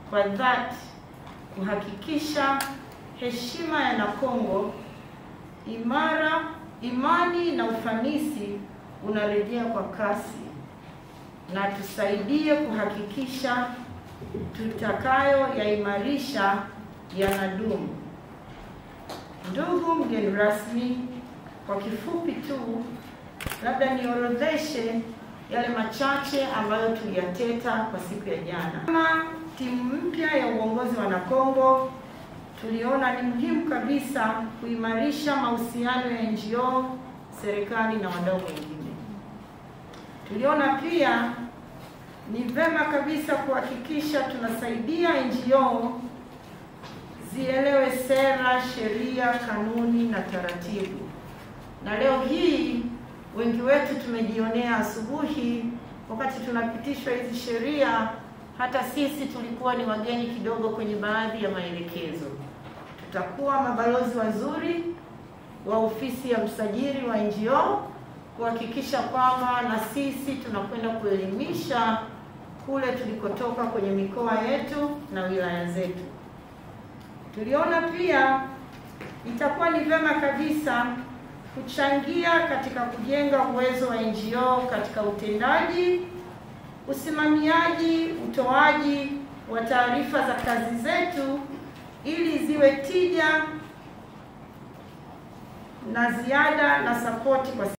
kwa dhati kuhakikisha heshima ya Nakongo imara, imani na ufanisi unarejea kwa kasi, na tusaidie kuhakikisha tutakayo yaimarisha yanadumu. Ndugu mgeni rasmi, kwa kifupi tu, labda niorodheshe yale machache ambayo tuliyateta kwa siku ya jana. Kama timu mpya ya uongozi wa Nakongo, tuliona ni muhimu kabisa kuimarisha mahusiano ya NGO, serikali na wadau wengine. Tuliona pia ni vema kabisa kuhakikisha tunasaidia NGO zielewe sera, sheria, kanuni na taratibu. Na leo hii wengi wetu tumejionea asubuhi, wakati tunapitishwa hizi sheria, hata sisi tulikuwa ni wageni kidogo kwenye baadhi ya maelekezo. Tutakuwa mabalozi wazuri wa ofisi ya msajili wa NGO kuhakikisha kwamba na sisi tunakwenda kuelimisha kule tulikotoka kwenye mikoa yetu na wilaya zetu. Tuliona pia itakuwa ni vyema kabisa kuchangia katika kujenga uwezo wa NGO katika utendaji, usimamiaji, utoaji wa taarifa za kazi zetu ili ziwe tija na ziada na sapoti kwa